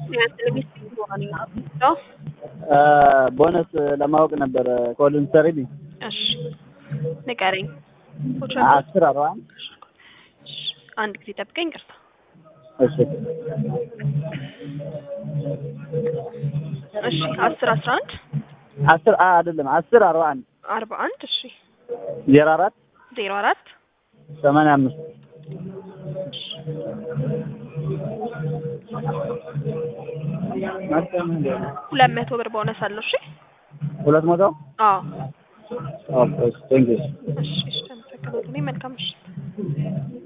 ቦነስ ለማወቅ ነበረ ኮልን ሰሪልኝ እሺ ንገረኝ። አስር አርባ አንድ አንድ ጊዜ ጠብቀኝ። ቅርታ እሺ እሺ አስር አስራ አንድ አስር አ አይደለም አስር አርባ አንድ አርባ አንድ እሺ ዜሮ አራት ዜሮ አራት ሰማንያ አምስት ሁለት መቶ ብር ቦነስ አለው። እሺ ሁለት መቶ አዎ ኦኬ ቴንክ ዩ እሺ እሺ አመሰግናለሁ። እኔ መልካም ምሽት